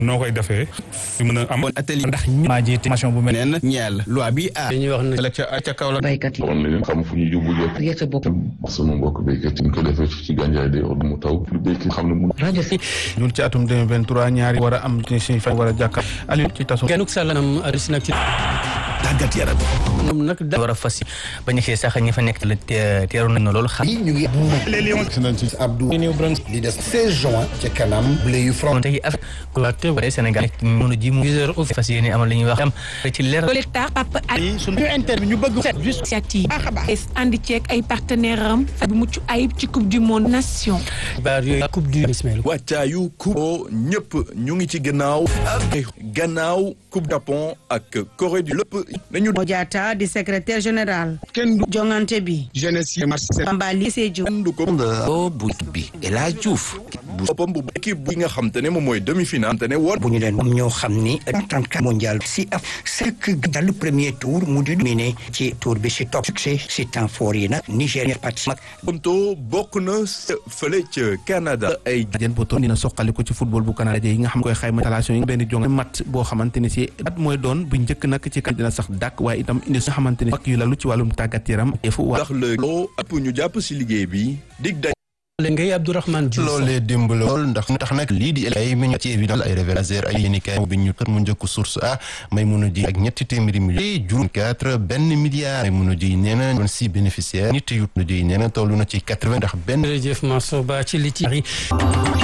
noo koy defee fi mën a am atelier ndax ñu maa jiite formation bu mel neen ñeel loi bi a dañuy wax ne la ca ca kaw la baykat yi xamoon na leen xam fu ñu yóbbu jot gerte bopp sama mbokk béykat yi ñu ko defee ci gànjaay de or mu taw lu béykat xam ne mu rajo si ñun ci atum 2023 ñaari war a am ci si fan war a jàkkaar Aliou ci tasu genuk salanam aris nag ci tàggat yaram ñoom nag da war a fas ba ñu xëy sax ñi fa nekk la teeru nañ na loolu xam ñu ngi Abdou li des 16 juin ci kanam bleu yu front tey Afrique te waree Sénégal mënu ji mu viseur au fas yéene amal li ñuy wax am ci leer collecteur Papa Ali suñu interview ñu bëgg set juste initiative baax a baax ànd ceeg ay partenaires am bu mucc ayib ci coupe du monde nation xibaar yooyu coupe du Ismaël wàccaayu coupe ñëpp ñu ngi ci gannaaw gannaaw coupe Japon ak Corée du lépp nañu Modiata di secrétaire général kenn du jongante bi jeunesse yi marché Bambali Sédhiou du ko o bu bi El Hadj Diouf bu boppam bu équipe bi nga xam te ne moom mooy demi-finale te ne woon bu ñu leen moom ñoo xam ni 34 mondial si af c'est dans le premier tour mu di miné ci tour bi si top succès si temps fort yi nag Nigéria parti mag Bonto bokk na fële ca Canada ay jën poto dina soqaliku ci football bu Canada yi nga xam koy xayma installation yi benn jong mat boo xamante ni si at mooy doon bu njëkk nag ci kan dina sax dàkk waaye itam indi nga xamante ni ak yu lalu ci wàllum tàggat yaram efu waa ndax la loo ëpp ñu jàpp si liggéey bi dig dañ leen ngay Abdourahmane Diouf loolee démb la lool ndax tax nag lii di ay mi ci évidence ay révélateur ay yéenikaay bi ñu xët mu njëkk source a may mun a ji ak ñetti téeméeri millions juróom quatre benn milliard may mun a ji nee na doon six bénéficiaires nit yu ji nee na toll na ci quatre-vingt ndax benn jërëjëf Mansour Ba ci li ci